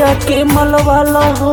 गलिया के मलवाला हो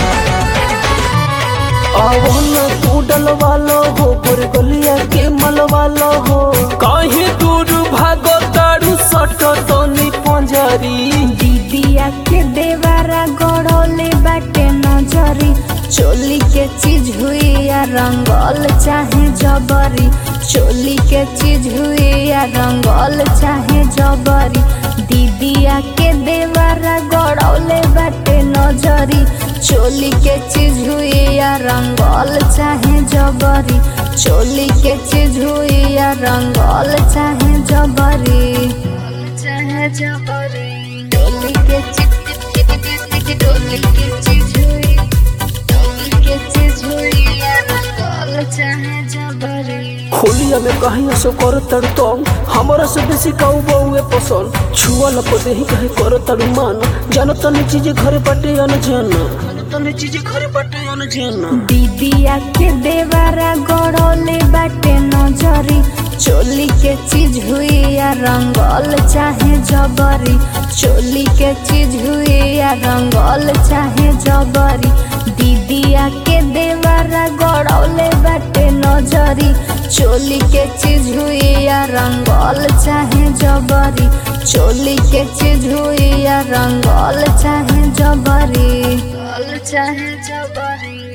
आवो न तू डलवाला हो गोर गलिया के मलवाला हो काहे दूर भागो तारू सट तनी पंजरी दीदिया के देवारा गड़ौले बाटे नजरी चोली के चीज हुई या रंगल चाहे जबरी चोली के चीज हुई या रंगल चाहे जबरी दीदिया के देवारा गड़ौले बाटे नजरी चोली के चीज हुई या रंगल चाहे जबरी चोली के चीज हुई या रंगल चाहे जबरी चाहे जबरी डोली के चिक चिक चिक चिक डोली के चीज हुई डोली के चीज हुई या रंगल चाहे जबरी होलिया में कहीं सो कर तड़ तो हमारा से बेसी काऊ बहुए पसंद छुआ लपदे ही कहे कर तड़ मान जानो तनी चीज घरे बाटे अनजान जानो तनी चीज घरे बाटे अनजान दीदिया के देवारा गड़ौले बाटे नजरी चोली के चीज हुई या रंगल चाहे जबरी चोली के चीज हुई या रंगल चाहे जबरी दीदिया के देवारा गड़ौले बाटे नजरी चोली के चीज हुई या रंगल चाहे जबरी चोली के चीज हुई या रंगल चाहे जबरी चाहे जबरी